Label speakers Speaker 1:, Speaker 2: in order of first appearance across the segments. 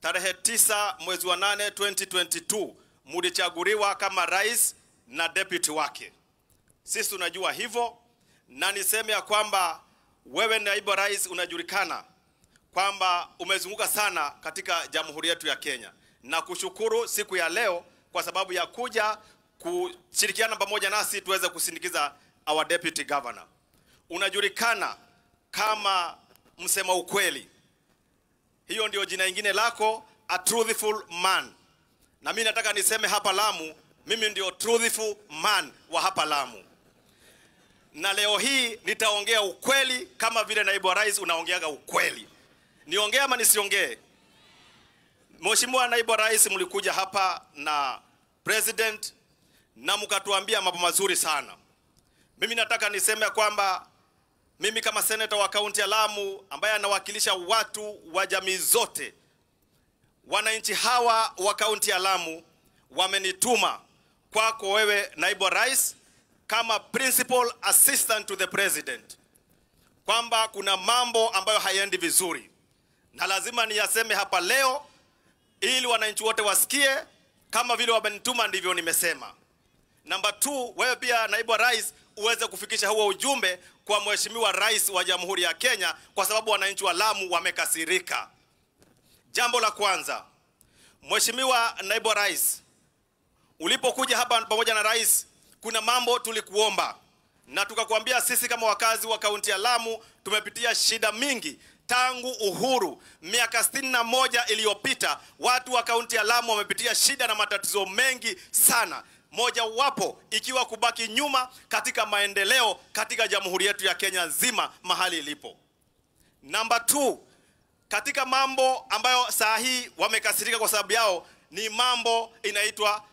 Speaker 1: tarehe tisa mwezi wa nane 2022 mulichaguliwa kama rais na deputy wake. Sisi tunajua hivyo, na niseme ya kwamba wewe naibu rais unajulikana kwamba umezunguka sana katika jamhuri yetu ya Kenya, na kushukuru siku ya leo kwa sababu ya kuja kushirikiana pamoja nasi tuweze kusindikiza our deputy governor. Unajulikana kama msema ukweli, hiyo ndio jina ingine lako, a truthful man. Na mimi nataka niseme hapa Lamu, mimi ndio truthful man wa hapa Lamu, na leo hii nitaongea ukweli kama vile naibu wa rais unaongeaga ukweli. Niongee ama nisiongee? Mheshimiwa naibu wa rais, mlikuja hapa na president na mkatuambia mambo mazuri sana. Mimi nataka niseme kwamba mimi kama seneta wa kaunti ya Lamu ambaye anawakilisha watu wa jamii zote, wananchi hawa wa kaunti ya Lamu wamenituma kwako wewe naibu wa rais kama principal assistant to the president kwamba kuna mambo ambayo hayaendi vizuri na lazima niyaseme hapa leo ili wananchi wote wasikie kama vile wamenituma ndivyo nimesema. Namba 2, wewe pia naibu wa rais uweze kufikisha huo ujumbe kwa mheshimiwa rais wa Jamhuri ya Kenya kwa sababu wananchi wa Lamu wamekasirika. Jambo la kwanza, Mheshimiwa naibu wa rais, ulipokuja hapa pamoja na rais, kuna mambo tulikuomba na tukakwambia sisi kama wakazi wa kaunti ya Lamu tumepitia shida mingi tangu uhuru miaka sitini na moja iliyopita. Watu wa kaunti ya Lamu wamepitia shida na matatizo mengi sana, mojawapo ikiwa kubaki nyuma katika maendeleo katika jamhuri yetu ya Kenya nzima mahali ilipo. Namba 2 katika mambo ambayo saa hii wamekasirika kwa sababu yao ni mambo inaitwa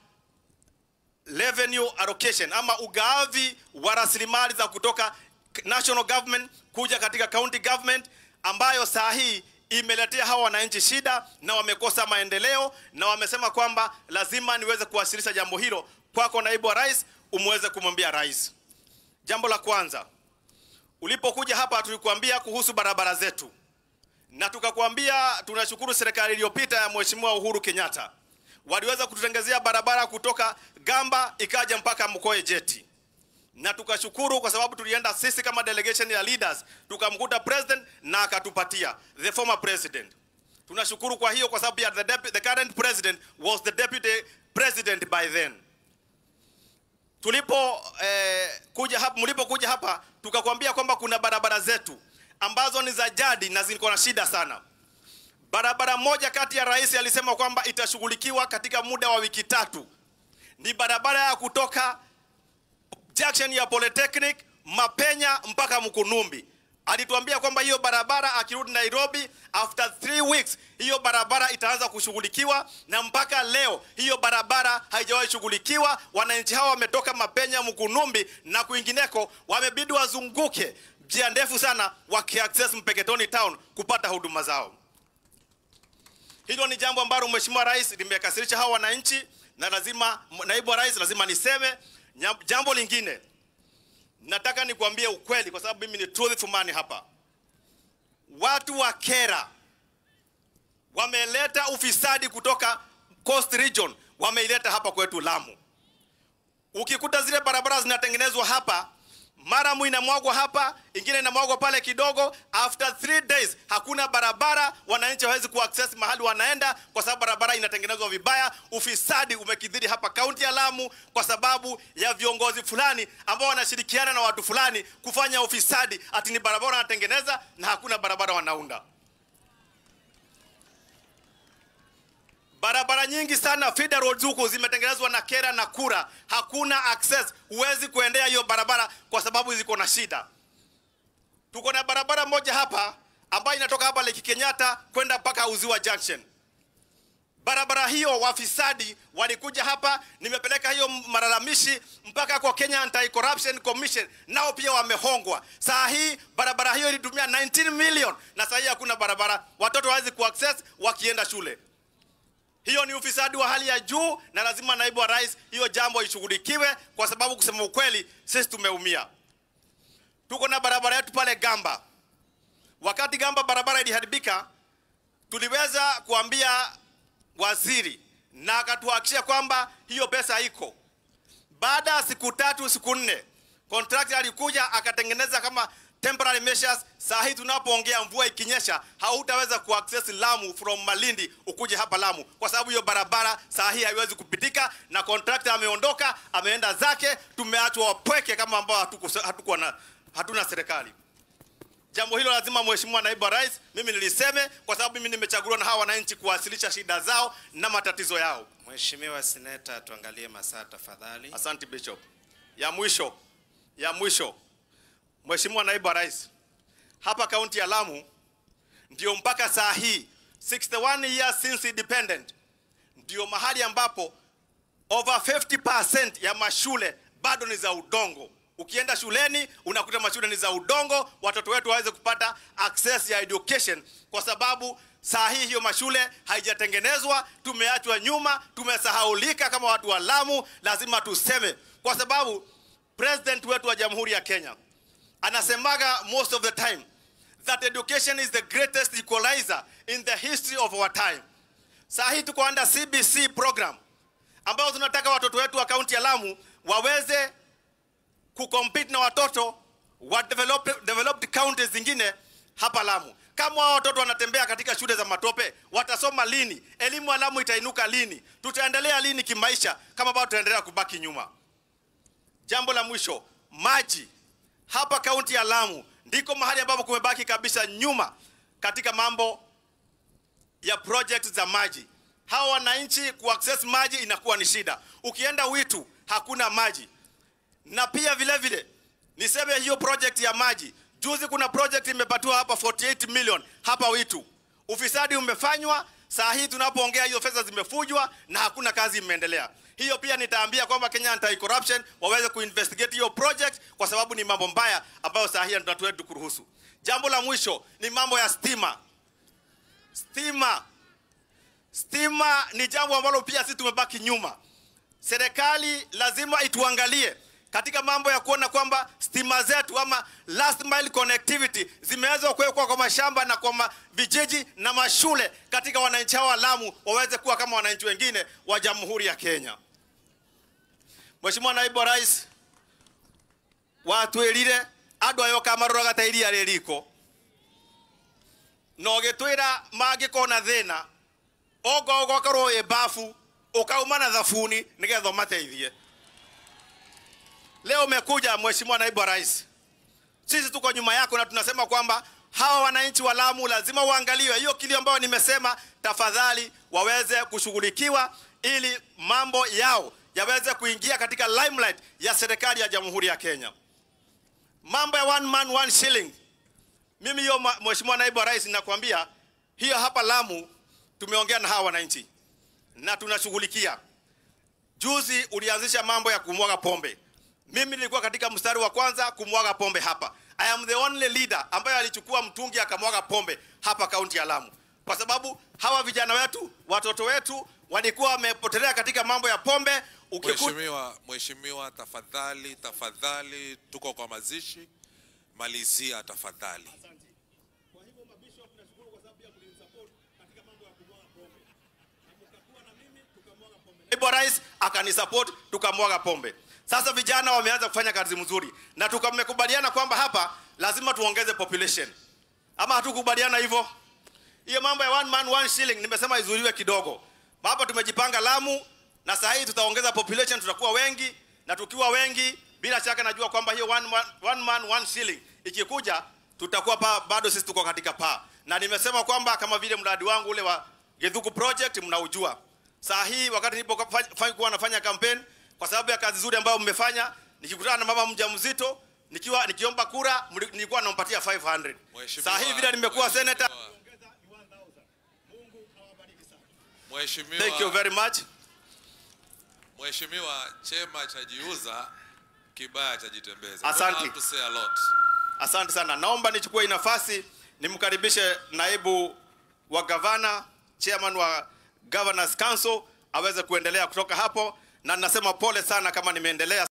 Speaker 1: revenue allocation ama ugavi wa rasilimali za kutoka national government kuja katika county government ambayo saa hii imeletea hawa wananchi shida na wamekosa maendeleo, na wamesema kwamba lazima niweze kuwasilisha jambo hilo kwako naibu wa rais, umweze kumwambia rais. Jambo la kwanza, ulipokuja hapa tulikuambia kuhusu barabara zetu, na tukakwambia tunashukuru serikali iliyopita ya Mheshimiwa Uhuru Kenyatta waliweza kututengezea barabara kutoka Gamba ikaja mpaka Mkoe Jeti, na tukashukuru kwa sababu tulienda sisi kama delegation ya leaders tukamkuta president na akatupatia the former president. Tunashukuru kwa hiyo kwa sababu ya the, depu- the current president was the deputy president by then. Tulipo eh, kuja hapa, mlipokuja hapa tukakwambia kwamba kuna barabara zetu ambazo ni za jadi na ziko na shida sana. Barabara moja kati ya rais alisema kwamba itashughulikiwa katika muda wa wiki tatu, ni barabara ya kutoka junction ya Polytechnic Mapenya mpaka Mkunumbi. Alituambia kwamba hiyo barabara akirudi Nairobi after three weeks hiyo barabara itaanza kushughulikiwa, na mpaka leo hiyo barabara haijawahi shughulikiwa. Wananchi hawa wametoka Mapenya, Mkunumbi na kwingineko, wamebidi wazunguke njia ndefu sana wakiaccess Mpeketoni town kupata huduma zao. Hilo ni jambo ambalo Mheshimiwa Rais limekasirisha hawa wananchi, na lazima naibu wa rais lazima niseme. Nya- Jambo lingine nataka nikwambie ukweli, kwa sababu mimi ni truthful man hapa. Watu wa Kera wameleta ufisadi kutoka Coast Region, wameileta hapa kwetu Lamu. Ukikuta zile barabara zinatengenezwa hapa mara inamwagwa hapa, ingine inamwagwa pale kidogo. After three days hakuna barabara, wananchi hawezi kuaccess mahali wanaenda kwa sababu barabara inatengenezwa vibaya. Ufisadi umekithiri hapa kaunti ya Lamu kwa sababu ya viongozi fulani ambao wanashirikiana na watu fulani kufanya ufisadi, ati ni barabara wanatengeneza na hakuna barabara wanaunda. Barabara nyingi sana feeder roads huku zimetengenezwa na Kera na Kura, hakuna access, huwezi kuendea hiyo barabara kwa sababu ziko na shida. Tuko na barabara moja hapa ambayo inatoka hapa Lake Kenyatta kwenda mpaka Uziwa Junction. Barabara hiyo wafisadi walikuja hapa, nimepeleka hiyo malalamishi mpaka kwa Kenya Anti-Corruption Commission, nao pia wamehongwa. Saa hii barabara hiyo ilitumia 19 million na saa hii hakuna barabara, watoto hawezi kuaccess wakienda shule. Hiyo ni ufisadi wa hali ya juu, na lazima naibu wa rais hiyo jambo ishughulikiwe, kwa sababu kusema ukweli, sisi tumeumia. Tuko na barabara yetu pale Gamba. Wakati Gamba barabara iliharibika, tuliweza kuambia waziri na akatuhakikishia kwamba hiyo pesa iko. Baada ya siku tatu siku nne, contractor alikuja akatengeneza kama temporary measures. Saa hii tunapoongea, mvua ikinyesha, hautaweza kuaccess Lamu from Malindi ukuje hapa Lamu, kwa sababu hiyo barabara saa hii haiwezi kupitika, na contractor ameondoka, ameenda zake. Tumeachwa wapweke kama ambao hatuko hatuko na hatuna serikali. Jambo hilo lazima Mheshimiwa Naibu wa Rais, mimi niliseme, kwa sababu mimi nimechaguliwa na hawa wananchi kuwasilisha shida zao na matatizo yao.
Speaker 2: Mheshimiwa Seneta, tuangalie masaa tafadhali.
Speaker 1: Asante Bishop. Ya mwisho, ya mwisho, Mheshimiwa Naibu wa Rais, hapa kaunti ya Lamu ndio mpaka saa hii 61 years since independent, ndio mahali ambapo over 50% ya mashule bado ni za udongo. Ukienda shuleni unakuta mashule ni za udongo, watoto wetu waweze kupata access ya education, kwa sababu saa hii hiyo mashule haijatengenezwa. Tumeachwa nyuma, tumesahaulika kama watu wa Lamu. Lazima tuseme, kwa sababu president wetu wa Jamhuri ya Kenya anasemaga most of the time that education is the greatest equalizer in the history of our time. Saa hii tuko under CBC program ambayo tunataka watoto wetu wa kaunti ya Lamu waweze kucompete na watoto wa developed, developed counties zingine hapa Lamu. Kama hao watoto wanatembea katika shule za matope, watasoma lini? Elimu ya Lamu itainuka lini? Tutaendelea lini kimaisha kama bado tutaendelea kubaki nyuma? Jambo la mwisho, maji. Hapa kaunti ya Lamu ndiko mahali ambapo kumebaki kabisa nyuma katika mambo ya project za maji. Hawa wananchi kuaccess maji inakuwa ni shida. Ukienda Witu hakuna maji na pia vile vile niseme hiyo project ya maji, juzi kuna project imepatiwa hapa 48 million hapa Witu. Ufisadi umefanywa, saa hii tunapoongea hiyo fedha zimefujwa na hakuna kazi imeendelea. Hiyo pia nitaambia kwamba Kenya Anti Corruption waweze kuinvestigate hiyo project kwa sababu ni mambo mbaya ambayo saa hii tunatuetu kuruhusu. Jambo la mwisho ni mambo ya stima. Stima, stima ni jambo ambalo pia sisi tumebaki nyuma. Serikali lazima ituangalie katika mambo ya kuona kwamba stima zetu ama last mile connectivity zimeweza kuwekwa kwa mashamba na kwa ma vijiji na mashule katika wananchi hao wa Lamu waweze kuwa kama wananchi wengine wa Jamhuri ya Kenya. Mheshimiwa Naibu wa Rais, watwirire andu ayo kamarora ta iria ririko no gitwira mangikona thina ogo gwakorwo i bafu ukauma na thabuni nigetha umateithie Leo umekuja Mheshimiwa Naibu wa Rais, sisi tuko nyuma yako na tunasema kwamba hawa wananchi wa Lamu lazima uangaliwe. Hiyo kilio ambayo nimesema, tafadhali waweze kushughulikiwa ili mambo yao yaweze kuingia katika limelight ya serikali ya Jamhuri ya Kenya. Mambo ya one man one shilling, mimi hiyo Mheshimiwa Naibu wa Rais, nakwambia hiyo hapa Lamu tumeongea na hawa wananchi na tunashughulikia. Juzi ulianzisha mambo ya kumwaga pombe mimi nilikuwa katika mstari wa kwanza kumwaga pombe hapa. I am the only leader ambaye alichukua mtungi akamwaga pombe hapa kaunti ya Lamu, kwa sababu hawa vijana wetu, watoto wetu walikuwa wamepotelea katika mambo ya pombe. Ukiku...
Speaker 3: Mheshimiwa, Mheshimiwa, tafadhali tafadhali, tuko kwa mazishi, malizia tafadhali.
Speaker 1: Naibu wa Rais akanisupport tukamwaga pombe. Sasa vijana wameanza kufanya kazi mzuri na tukamekubaliana kwamba hapa lazima tuongeze population, ama hatukubaliana hivyo? Hiyo mambo ya one man one shilling nimesema izuliwe kidogo. Hapa tumejipanga Lamu, na saa hii tutaongeza population, tutakuwa wengi, na tukiwa wengi, bila shaka najua kwamba hiyo one man one, man, one shilling ikikuja, tutakuwa pa, bado sisi tuko katika paa, na nimesema kwamba kama vile mradi wangu ule wa Githuku project mnaujua. Saa hii wakati nilipokuwa nafanya campaign kwa sababu ya kazi nzuri ambayo mmefanya, nikikutana na mama mjamzito nikiwa nikiomba kura nilikuwa nampatia 500. Saa hii vile nimekuwa senator.
Speaker 3: Mheshimiwa,
Speaker 1: Thank you very much.
Speaker 3: Mheshimiwa, chema chajiuza, kibaya chajitembeza.
Speaker 1: Asante.
Speaker 3: Don't have to say a lot.
Speaker 1: Asante sana. Naomba nichukue hii nafasi nimkaribishe naibu wa gavana, chairman wa Governors Council aweze kuendelea kutoka hapo, na ninasema pole sana kama nimeendelea